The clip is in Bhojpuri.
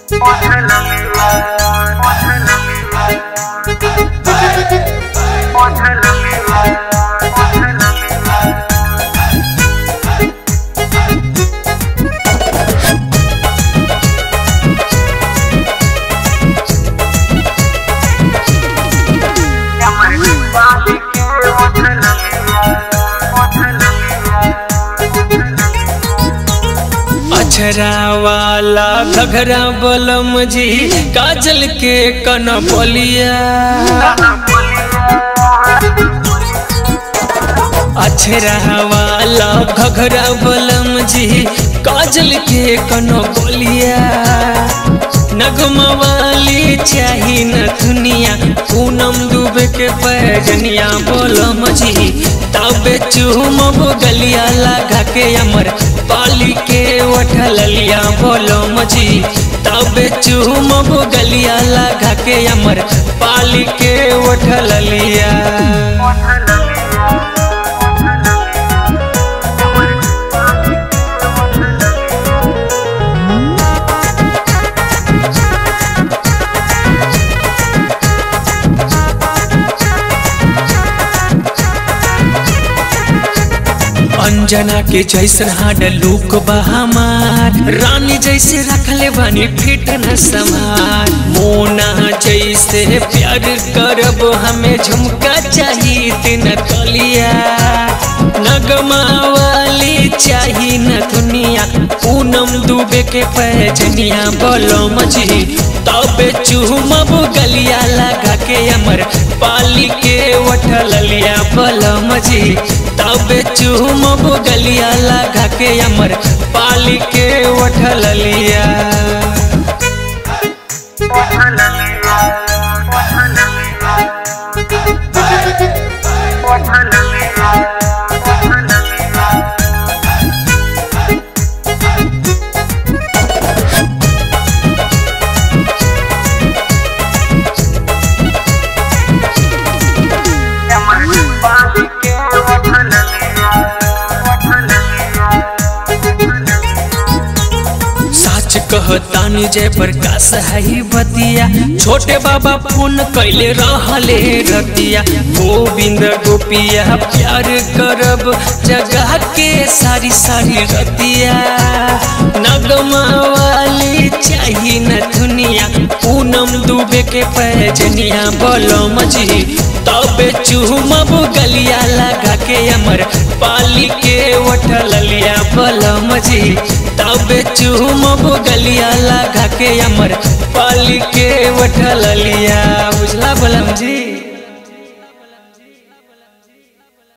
अछरा वाला घघरा बलम जी काजल के कन बोलिया अछरा वाला घघरा बलम जी काजल के कन बोलिया नगमा वाली चाही न दुनिया पूनम डूबे के पैजनिया बोलम जी तबे चूमब गलिया लगा के अमर पाली के उठलिया बोलो मजी तबे चूमब गलिया लगा के अमर पाली के उठलिया अंजना के जैसन हाड लूक बहमार रानी जैसे रखले बानी फिट न समार मोना जैसे प्यार करब हमें झुमका चाहिए तीन तलिया नगमा वाली चाहिए न दुनिया पूनम डूबे के पैजनिया बोलो मजी तबे चूमब गलिया लगा के अमर पाली के उठलिया बोलो मजी तबे चूमब गलिया लगा के अमर पाली के उठलिया कहतानी जय प्रकाश है बतिया छोटे बाबा फोन कैले रहले रतिया गोविंद गोपिया प्यार करब जगह के सारी सारी रतिया नगमा वाली चाहिए न दुनिया पूनम डूबे के पैजनिया बोलो मजी तबे चूमब गलिया लगा के अमर पाली के उठलिया बोलो मजी तबे चूमब गलिया लगा के अमर पाली के उठलिया बुझला बोलम जी